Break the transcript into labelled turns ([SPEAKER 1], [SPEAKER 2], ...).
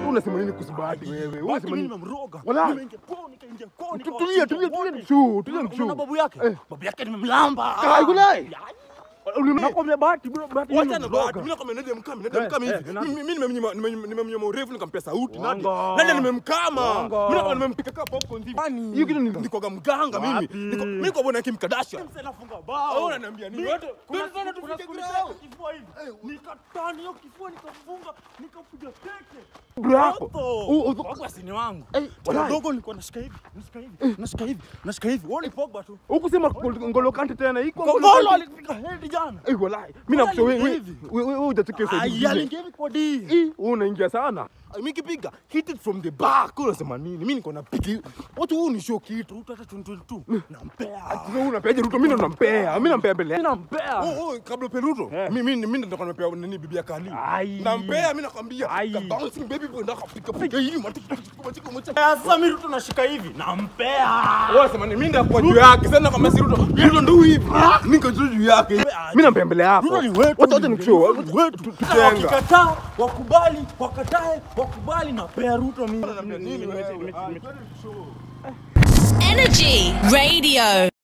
[SPEAKER 1] unasema nini kuhusu bahati wewe? Wewe
[SPEAKER 2] Bahati
[SPEAKER 1] unasema
[SPEAKER 2] mimi
[SPEAKER 1] nini?
[SPEAKER 2] nimemroga.
[SPEAKER 1] Wala.
[SPEAKER 2] Nimeingia kwao, nikaingia kwao,
[SPEAKER 1] Tu-
[SPEAKER 2] nikawachinja
[SPEAKER 1] Tulia, tulia, tulia
[SPEAKER 2] wote.
[SPEAKER 1] mshu, tulia
[SPEAKER 2] Unaona
[SPEAKER 1] mshu.
[SPEAKER 2] babu yake?
[SPEAKER 1] Eh.
[SPEAKER 2] Babu yake nimemlamba.
[SPEAKER 1] Kai, kulai.
[SPEAKER 2] Ya,
[SPEAKER 1] Ulim-
[SPEAKER 2] Nakwambia bahati bro, bahati
[SPEAKER 1] Wacha na
[SPEAKER 2] nimemroga.
[SPEAKER 1] bahati. Mimi nakwambia nende mkame, nende
[SPEAKER 2] Eh,
[SPEAKER 1] mkame
[SPEAKER 2] eh,
[SPEAKER 1] hivi.
[SPEAKER 2] na-
[SPEAKER 1] Mimi mimi nimemnyima nimemnyima- nimemnyima urefu nikampea sauti. Nani?
[SPEAKER 2] Wanga.
[SPEAKER 1] Nani nimemkama?
[SPEAKER 2] Wanga.
[SPEAKER 1] Mimi nakwambia nimempika kama popcorn hivi.
[SPEAKER 2] Kwani?
[SPEAKER 1] Hiyo kitu ni nikoga mganga mimi.
[SPEAKER 2] Wapi?
[SPEAKER 1] Niko mimi kwa bwana Kim Kardashian.
[SPEAKER 2] Mse nafunga
[SPEAKER 1] Wewe
[SPEAKER 2] bao.
[SPEAKER 1] unaniambia nini?
[SPEAKER 2] Mimi-
[SPEAKER 1] Wote
[SPEAKER 2] kuna
[SPEAKER 1] twende sana
[SPEAKER 2] siku- kuna
[SPEAKER 1] tufike
[SPEAKER 2] siku
[SPEAKER 1] ground.
[SPEAKER 2] niliteka kifua hivi. Nikatani hiyo kifua nikafunga, nikapiga teke.
[SPEAKER 1] Bravo.
[SPEAKER 2] Moto.
[SPEAKER 1] U- u-
[SPEAKER 2] Pogba si ni wangu.
[SPEAKER 1] Eh,
[SPEAKER 2] Bwana
[SPEAKER 1] walai.
[SPEAKER 2] dogo nilikuwa nashika hivi, nashika hivi, nashika hivi, nashika hivi. Wewe ni Pogba tu.
[SPEAKER 1] Hukusema Ngolo Kante tena iko
[SPEAKER 2] Kongolo alipiga head jana.
[SPEAKER 1] Eh, walai. Mimi nakusha wewe
[SPEAKER 2] Wala
[SPEAKER 1] wewe wewe wewe hujatukia
[SPEAKER 2] Ai,
[SPEAKER 1] saizi.
[SPEAKER 2] aliingia hivi kwa D.
[SPEAKER 1] Eh, wewe unaingia sana. Mimi kipiga hit it from the back. Wewe unasema nini? Mimi niko napiga. Watu huu ni show kitu.
[SPEAKER 2] Ruto hata 2022 nampea.
[SPEAKER 1] Sasa wewe unapeaje Ruto? Mimi ndo nampea. Mimi nampea mbele.
[SPEAKER 2] Mimi nampea.
[SPEAKER 1] Oh, oh, kabla upe Ruto.
[SPEAKER 2] Eh.
[SPEAKER 1] Mimi mimi ndo nitakuwa nampea nini bibi ya Kali.
[SPEAKER 2] Ai.
[SPEAKER 1] Nampea mimi nakwambia.
[SPEAKER 2] Ai.
[SPEAKER 1] Ka bouncing baby boy ndo akapiga piga hivi matiki matiki matiki matiki.
[SPEAKER 2] Sasa mimi Ruto nashika hivi, nampea.
[SPEAKER 1] Wewe unasema nini? Mimi ndakuwa juu yake. Sasa nakwambia si Ruto. Ruto ndo hivi. Niko juu juu yake. Mimi nampea mbele yako.
[SPEAKER 2] Ruto ni wetu.
[SPEAKER 1] Wacha wacha nikushow.
[SPEAKER 2] Ruto ni wetu.
[SPEAKER 1] Tutenga.
[SPEAKER 2] Wakikataa, wakubali, wakatae, wakubali napea Ruto mimi.
[SPEAKER 1] Nini wewe?
[SPEAKER 2] Nimeti- nimeti- nimeti-
[SPEAKER 3] Energy Radio.